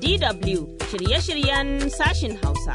DW shirye-shiryen sashin Hausa.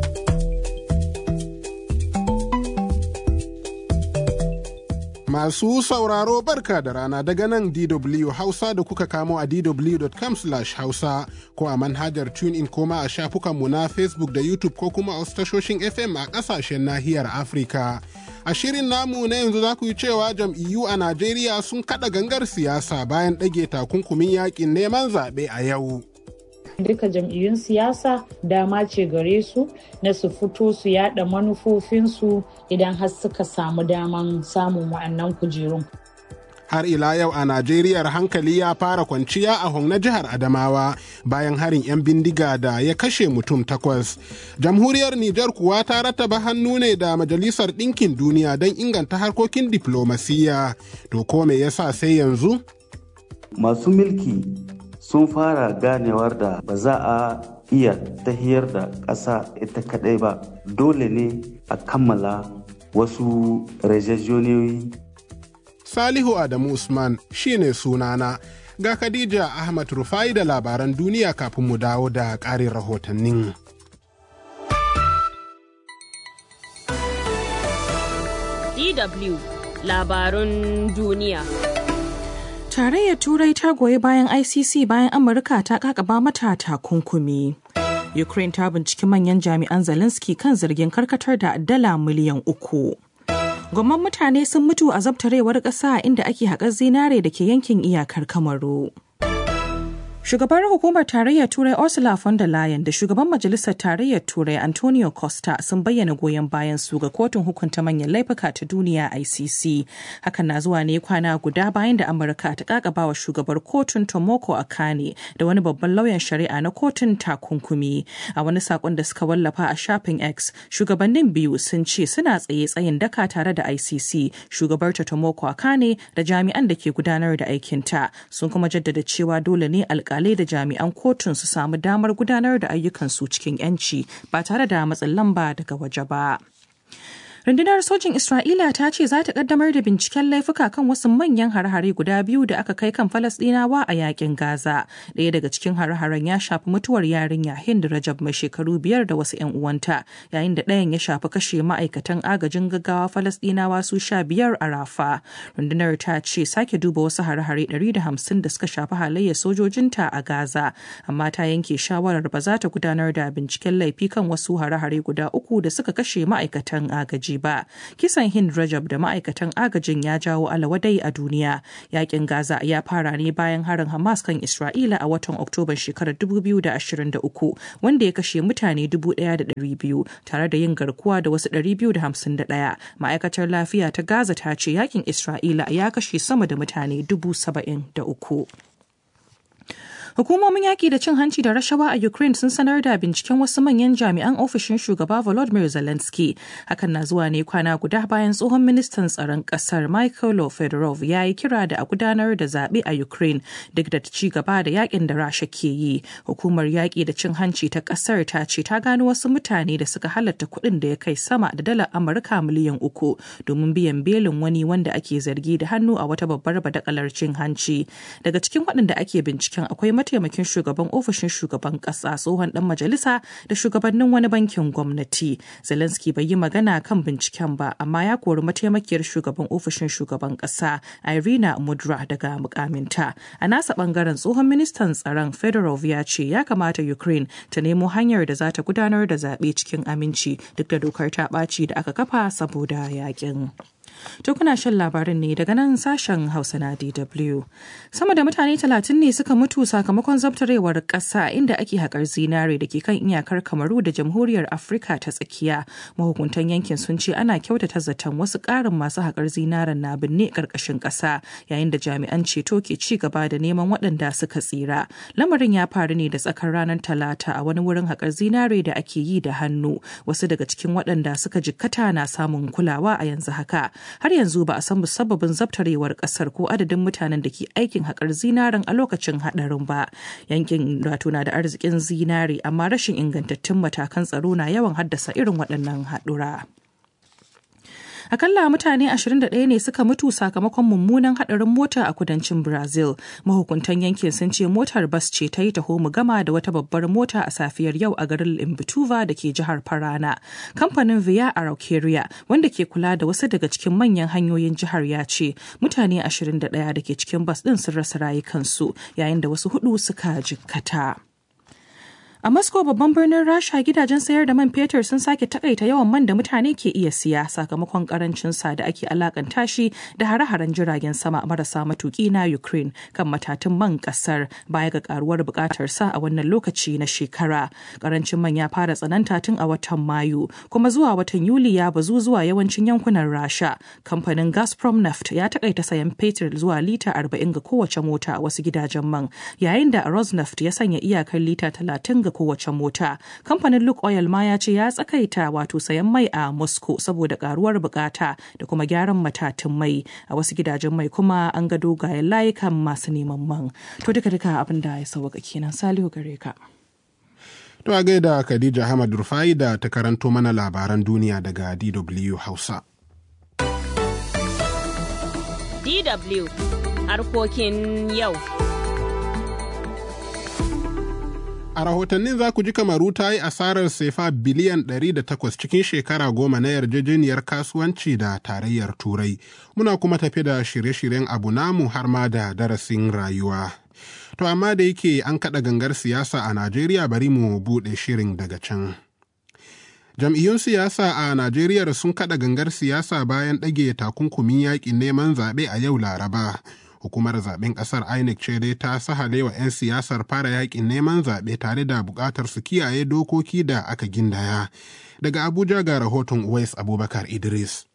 Masu sauraro barka da rana daga nan DW Hausa da kuka kamo a dw.com hausa ko a manhajar TuneIn koma a shafukanmu na Facebook da YouTube ko kuma a wasu tashoshin FM a ƙasashen nahiyar Afirka. A shirin namu na yanzu za ku yi cewa jam'iyyu a Najeriya sun kaɗa gangar siyasa bayan ɗage takunkumin yaƙin neman zaɓe a yau. duka jam'iyyun siyasa dama ce gare su na su fito su yada manufofinsu idan har suka samu daman samun wa'annan kujerun. Har ila yau a Najeriya hankali ya fara kwanciya a Hong na jihar Adamawa bayan harin 'yan bindiga da ya kashe mutum takwas. Jamhuriyar Nijar kuwa ta rattaba hannu ne da Majalisar Ɗinkin Duniya don inganta harkokin diflomasiyya. To ko me yasa sai yanzu? Masu milki sun fara ganewar da ba za a iya tahiyar da ƙasa ita kaɗai ba dole ne a kammala wasu rajajoniyoyi salihu adamu usman shine sunana ga khadija ahmad rufai da labaran duniya kafin mu dawo da ƙarin rahotannin DW labarun duniya. Tarayyar Turai ta goyi bayan ICC bayan Amurka ta kakaba mata takunkumi. Ukraine ta binciki manyan jami'an Zelensky kan zargin karkatar da dala miliyan uku. Gwamman mutane sun mutu a zabtarewar ƙasa inda ake haƙar zinare da ke yankin iyakar Kamaru. Shugabar hukumar tarayyar Turai Ursula von der Leyen da shugaban majalisar tarayyar Turai Antonio Costa sun bayyana goyon bayan su ga kotun hukunta manyan laifuka ta duniya ICC. Hakan na zuwa ne kwana guda bayan da Amurka ta kakaba wa shugabar kotun Tomoko Akane da wani babban lauyan shari'a na kotun takunkumi. A wani sakon da suka wallafa a shafin X, shugabannin biyu sun ce suna tsaye tsayin daka tare da ICC, shugabar ta Tomoko Akane da jami'an da ke gudanar da aikinta. Sun kuma jaddada cewa dole ne alƙa alkalai da jami'an kotun su samu damar gudanar da ayyukansu cikin 'yanci ba tare da matsin lamba daga waje ba. Rundunar sojin Isra'ila ta ce za ta kaddamar da binciken laifuka kan wasu manyan hare-hare guda biyu da aka kai kan Falasɗinawa a yakin Gaza. Ɗaya daga cikin hare-haren ya shafi mutuwar yarinya Hind Rajab mai shekaru biyar da wasu 'yan uwanta, yayin da ɗayan ya shafi kashe ma'aikatan agajin gaggawa Falasɗinawa su sha biyar a Rafa. Rundunar ta ce sake duba wasu hare-hare ɗari da hamsin da suka shafi halayyar sojojinta a Gaza, amma ta yanke shawarar ba za ta gudanar da binciken laifi kan wasu hare-hare guda uku da suka kashe ma'aikatan agaji. ba kisan hind rajab da ma'aikatan agajin ya jawo alawadai a duniya yakin gaza ya fara ne bayan harin hamas kan isra'ila a watan oktoban shekarar 2023 wanda ya kashe mutane 1,200 tare da yin garkuwa da wasu 251 ma'aikatar lafiya ta gaza ta ce yakin isra'ila ya kashe sama da mutane 73 Hukumomin yaƙi da cin hanci da rashawa a Ukraine sun sanar da binciken wasu manyan jami'an ofishin shugaba Volodymyr Zelensky. Hakan na zuwa ne kwana guda bayan tsohon ministan tsaron ƙasar Michael Fedorov ya yi kira da a gudanar da zaɓe a Ukraine duk da ci gaba da yaƙin da Rasha ke yi. Hukumar yaƙi da cin hanci ta ƙasar ta ce ta gano wasu mutane da suka halatta kuɗin da ya kai sama da dalar Amurka miliyan uku domin biyan belin wani wanda ake zargi da hannu a wata babbar badakalar cin hanci. Daga cikin waɗanda ake binciken akwai mataimakin shugaban ofishin shugaban kasa tsohon dan majalisa da shugabannin wani bankin gwamnati zelensky bai yi magana kan binciken ba amma ya kori mataimakiyar shugaban ofishin shugaban kasa irina mudra daga mukaminta a nasa bangaren tsohon ministan tsaron fedorov ya ce ya kamata ukraine ta nemo hanyar da za ta gudanar da zaɓe cikin aminci duk da dokar ta ɓaci da aka kafa saboda yakin. To kuna shan labarin ne daga nan sashen Hausa na DW. Sama da mutane talatin ne suka mutu sakamakon zabtarewar ƙasa inda ake haƙar zinare da ke kan iyakar Kamaru da Jamhuriyar Afirka ta tsakiya. Mahukuntan yankin sun ce ana kyautata zaton wasu ƙarin masu haƙar zinaren na binne ƙarƙashin ƙasa yayin da jami'an ceto ke ci gaba da neman waɗanda suka tsira. Lamarin ya faru ne da tsakar ranar Talata a wani wurin haƙar zinare da ake yi da hannu. Wasu daga cikin waɗanda suka jikkata na samun kulawa a yanzu haka. har yanzu ba a san musabbabin zabtarewar kasar ko adadin mutanen da ke aikin haƙar zinaren a lokacin haɗarin ba yankin wato na da arzikin zinare amma rashin ingantattun matakan tsaro na yawan haddasa irin waɗannan haɗura. Akalla mutane 21 ne suka mutu sakamakon mummunan hadarin mota a kudancin Brazil. Mahukuntan yankin sun ce motar bas ce ta yi taho mu gama da wata babbar mota a safiyar yau a garin Imbituva da ke jihar Parana. Kamfanin Via Araucaria wanda ke kula da wasu daga cikin manyan hanyoyin jihar ya ce mutane 21 da ke cikin bas ɗin sun rasa rayukansu yayin da wasu hudu suka jikkata. A Moscow babban birnin Rasha gidajen sayar da man fetur sun sake takaita yawan man da mutane ke iya siya sakamakon karancin sa da ake alakanta shi da hare-haren jiragen sama marasa matuki na Ukraine kan matatun man kasar baya ga karuwar bukatar sa a wannan lokaci na shekara. Karancin man ya fara tsananta tun a watan Mayu kuma zuwa watan Yuli ya bazu zuwa yawancin yankunan Rasha. Kamfanin Gazprom Neft ya takaita sayan fetur zuwa lita 40 ga kowace mota a wasu gidajen man yayin da Rosneft ya sanya iyakar lita 30 ga kowace mota. Kamfanin Luke Oil ma ya ce ya tsakaita wato sayan mai a Moscow saboda karuwar bukata da kuma gyaran matatun mai. A wasu gidajen mai kuma an ga dogayen layukan masu neman man. To duka duka abin da ya sauka kenan Salihu gare ka. To a gaida Khadija Ahmad Rufai da ta karanto mana labaran duniya daga DW Hausa. DW harkokin yau. A rahotannin za ku ji kamaru ta yi asarar sefa biliyan 108 cikin shekara goma na yarjejeniyar kasuwanci da tarayyar Turai. Muna kuma tafi da shirye-shiryen abu namu har ma da darasin rayuwa. To amma da yake an kaɗa gangar siyasa a Najeriya bari mu buɗe shirin daga can. Jam'iyyun siyasa a Najeriya sun kaɗa gangar siyasa bayan ɗage takunkumin yaƙin neman zaɓe a yau Laraba. hukumar zaben kasar inec ce dai ta sahale wa 'yan siyasar fara yakin neman zaɓe tare da buƙatar su kiyaye dokoki da aka gindaya daga abuja ga rahoton uwais abubakar idris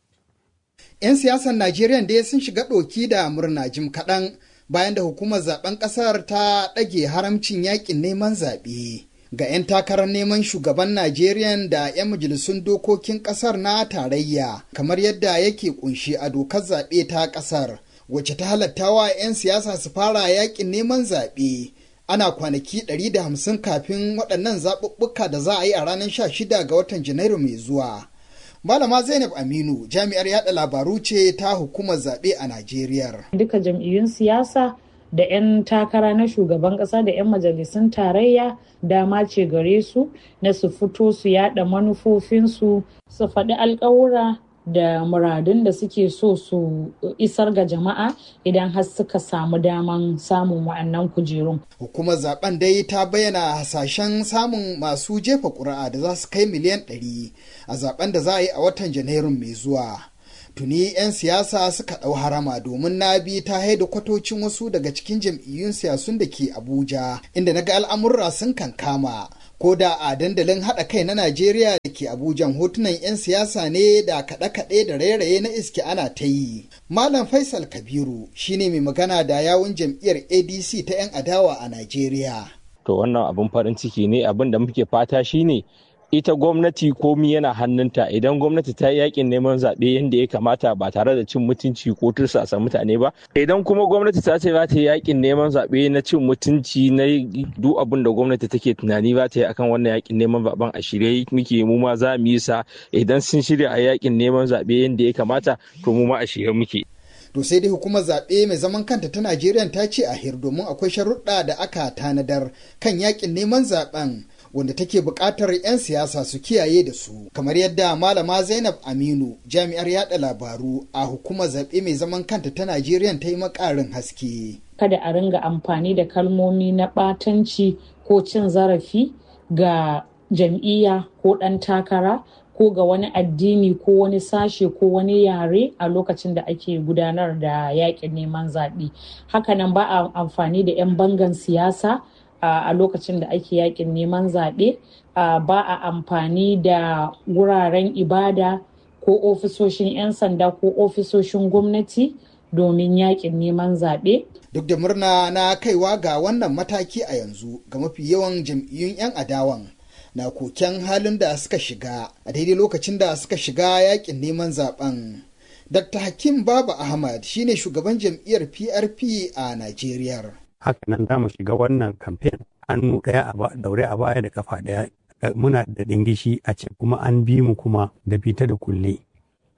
'yan siyasar najeriya dai sun shiga ɗoki da murna jim kaɗan bayan da hukumar zaben ƙasar ta ɗage haramcin yakin neman zaɓe ga 'yan takarar neman shugaban najeriya da 'yan majalisun dokokin ƙasar na tarayya kamar yadda yake kunshi a dokar zaɓe ta ƙasar wacce ta halatta wa 'yan siyasa su fara yakin neman zaɓe ana kwanaki 150 kafin waɗannan zaɓuɓɓuka da za a yi a ranar 16 ga watan janairu mai zuwa. Malama Zainab Aminu jami'ar yada labaru ce ta hukumar zaɓe a Najeriya. Duka jam'iyyun siyasa da 'yan takara na shugaban ƙasa da 'yan majalisun tarayya dama ce gare su na su fito su yada manufofinsu su faɗi alƙawura da muradun da suke so su isar ga jama'a idan har suka samu daman samun wa'annan kujerun. Hukumar zaben dai ta bayyana hasashen samun masu jefa ƙuri'a da za su kai miliyan ɗari a zaben da za a yi a watan Janairun mai zuwa. Tuni 'yan siyasa suka ɗau harama domin na bi ta haida kwatocin wasu daga cikin jam'iyyun siyasun da ke Abuja, inda na ga al'amurra sun kankama. ko da a dandalin haɗa kai na Najeriya da ke Abuja hotunan 'yan siyasa ne da kaɗe-kaɗe da rairaye na iske ana ta yi. Malam Faisal Kabiru shine mai magana da yawun jam'iyyar ADC ta 'yan adawa a Najeriya. To wannan abin farin ciki ne abin da muke fata shine ita gwamnati komi yana hannunta idan gwamnati ta yi yakin neman zaɓe yadda ya kamata ba tare da cin mutunci ko tursasa mutane ba idan kuma gwamnati ta ce za ta yi yakin neman zaɓe na cin mutunci na duk abin da gwamnati take tunani za ta yi akan wannan yakin neman zaɓen a shirye muke mu ma za mu yi sa idan sun shirya a yakin neman zaɓe yadda ya kamata to mu ma a shirye muke. To sai dai hukumar zaɓe mai zaman kanta ta Najeriya ta ce a hir domin akwai sharuɗa da aka tanadar kan yakin neman zaɓen wanda take buƙatar 'yan siyasa su kiyaye da su kamar yadda malama zainab aminu jami'ar yada labaru a hukumar zaɓe mai zaman kanta ta najeriya ta yi makarin haske kada a ringa amfani da kalmomi na ɓatanci ko cin zarafi ga jam'iyya ko ɗan takara ko ga wani addini ko wani sashe ko wani yare a lokacin da ake gudanar da yaƙin neman zaɓe hakanan ba a amfani da 'yan bangan siyasa a lokacin da ake yakin neman zaɓe ba a amfani da wuraren ibada ko ofisoshin 'yan sanda ko ofisoshin gwamnati domin yakin neman zaɓe. Duk da murna na kaiwa ga wannan mataki a yanzu ga mafi yawan jam'iyyun 'yan adawan na koken halin da suka shiga a daidai lokacin da suka shiga yakin neman zaben. Dr. Hakim Baba Ahmad shine shugaban jam'iyyar PRP a Najeriya. haka nan za mu shiga wannan kamfen hannu ɗaya a daure a baya da kafa ɗaya muna da ɗingishi a ce kuma an bi mu kuma da fita da kulle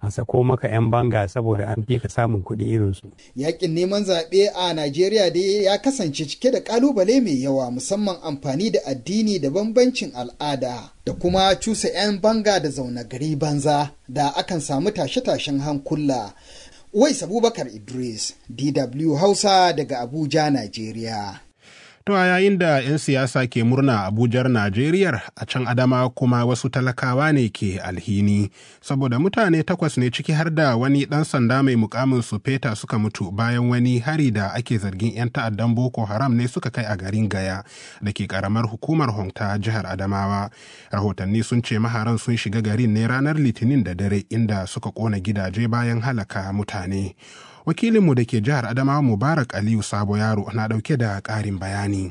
a sako maka 'yan banga saboda an fi ka samun kuɗi irinsu. Yakin neman zaɓe a Najeriya dai ya kasance cike da ƙalubale mai yawa musamman amfani da addini da bambancin al'ada da kuma cusa 'yan banga da zaune gari banza da akan samu tashe-tashen hankula. Uwais Abubakar Idris, DW Hausa daga Abuja, Najeriya. To a yayin da 'yan siyasa ke murna Abujar Najeriya a can Adama kuma wasu talakawa ne ke alhini, saboda mutane takwas ne ciki har da wani ɗan sanda mai mukamin sufeta suka mutu bayan wani hari da ake zargin 'yan ta'addan Boko Haram ne suka kai a garin Gaya da ke karamar hukumar Honta jihar Adamawa. Rahotanni sun ce maharan sun shiga garin ne ranar Litinin da dare inda suka kona gidaje bayan halaka mutane. wakilinmu da ke jihar adamawa mubarak aliyu sabo yaro na dauke da karin bayani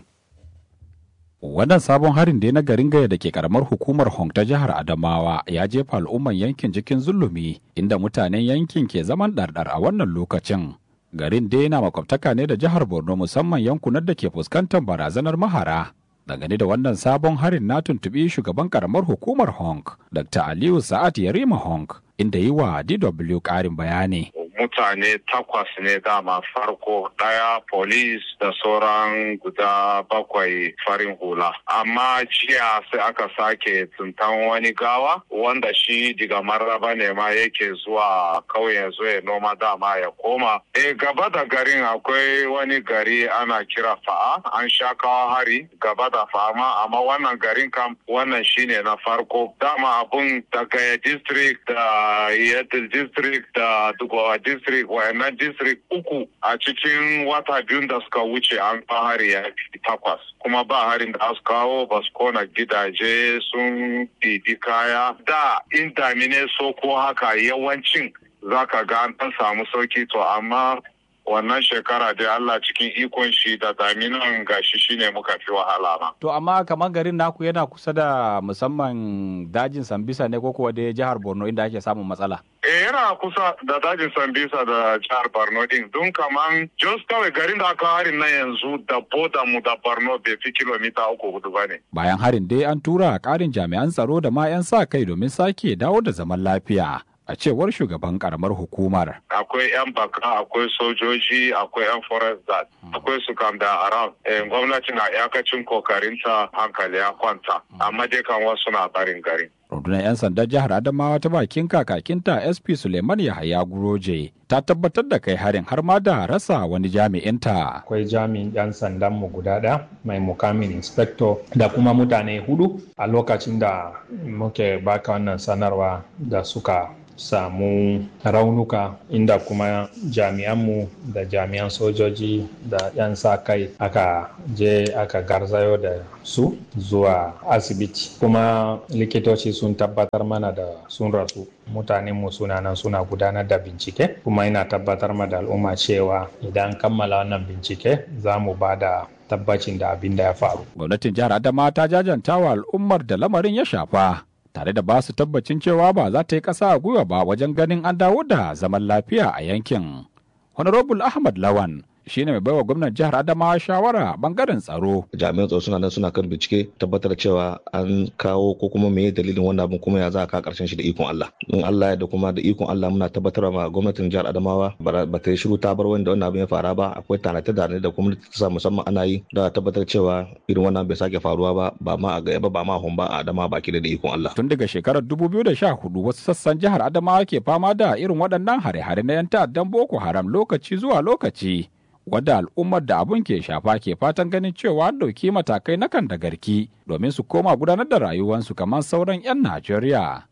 wannan sabon harin da na garin gaya da ke karamar hukumar hong ta jihar adamawa ya jefa al'umman yankin cikin zulumi inda mutanen yankin ke zaman ɗarɗar a wannan lokacin garin dai na makwabtaka ne da jihar borno musamman yankunan da ke fuskantar barazanar mahara dangane da wannan sabon harin na tuntuɓi shugaban karamar hukumar hong dr aliyu sa'ad yarima hong inda yi wa dw ƙarin bayani mutane takwas ne dama farko daya polis da sauran guda bakwai farin hula amma jiya sai aka sake tuntan wani gawa wanda shi diga marraba ne ma yake zuwa kauye zo ya noma dama ya koma e gaba da garin akwai wani gari ana kira fa'a an sha kawo hari gaba da fa'a ma amma wannan garin kam wannan shine na farko dama abun daga district da yadda district da dubawa district wayannan district uku a cikin wata biyun da suka wuce an hari ya takwas kuma ba harin da su kawo ba su kona gidaje sun ɗibi kaya da in damine so ko haka yawancin zaka ga an samu sauki to amma wannan shekara dai Allah cikin ikon shi da daminan gashi shine muka fi wahala ma. To amma kamar garin naku yana kusa da musamman dajin Sambisa ne ko kuwa dai jihar Borno inda ake samun matsala? Eh yana kusa da dajin Sambisa da jihar Borno din don kaman just kawai garin da aka harin na yanzu da boda mu da Borno bai fi kilomita uku hudu ba ne. Bayan harin dai an tura ƙarin jami'an tsaro da ma 'yan sa kai domin sake dawo da zaman lafiya. a cewar shugaban karamar hukumar. Akwai 'yan baka, akwai sojoji, akwai 'yan forest guard, akwai su kam da around. gwamnati na iyakacin kokarinta hankali ya kwanta, amma dai kan wasu na barin gari. Rundunar 'yan sandan jihar Adamawa ta bakin kakakinta SP Suleiman Yahaya Guroje ta tabbatar da kai harin har ma da rasa wani jami'inta. Akwai jami'in 'yan sandan mu guda ɗaya mai mukamin inspector da kuma mutane hudu a lokacin da muke baka wannan sanarwa da suka samu raunuka inda kuma jami'anmu da jami'an sojoji da 'yan sa kai aka je aka garzayo da su zuwa asibiti kuma likitoci sun tabbatar mana da sun rasu mutanenmu suna nan suna gudanar da bincike kuma ina tabbatar ma da al'umma cewa idan kammala wannan bincike za mu ba da tabbacin da abin da ya faru. Gwamnatin jihar Adama ta jajanta wa al'ummar da lamarin ya shafa. tare da ba su tabbacin cewa ba za ta yi ƙasa a gwiwa ba wajen ganin an dawo da zaman lafiya a yankin. Honorable Ahmad Lawan shine mai baiwa gwamnan jihar Adamawa shawara bangaren tsaro. Jami'an tsaro suna nan suna kan bincike tabbatar cewa an kawo ko kuma me dalilin wannan abin kuma ya za a ka karshen shi da ikon Allah. In Allah ya da kuma da ikon Allah muna tabbatar ma gwamnatin jihar Adamawa ba ta yi shiru ta bar wanda wannan abin ya fara ba akwai tanate da da kuma ta musamman ana yi da tabbatar cewa irin wannan bai sake faruwa ba ba ma a gaya ba ba ma a ba a Adamawa baki da ikon Allah. Tun daga shekarar 2014 wasu sassan jihar Adamawa ke fama da irin waɗannan hare-hare na 'yan ta'addan Boko Haram lokaci zuwa lokaci. wadda al'ummar da abun ke shafa ke fatan ganin cewa an ɗauki matakai na kan da garki domin su koma gudanar da rayuwansu kamar sauran 'yan Najeriya.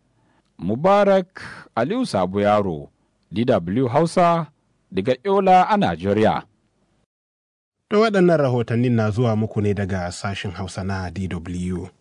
Mubarak Aliyu Sabu Yaro, DW Hausa, daga Yola a Najeriya. Da waɗannan rahotannin na zuwa muku ne daga sashen Hausa na DW.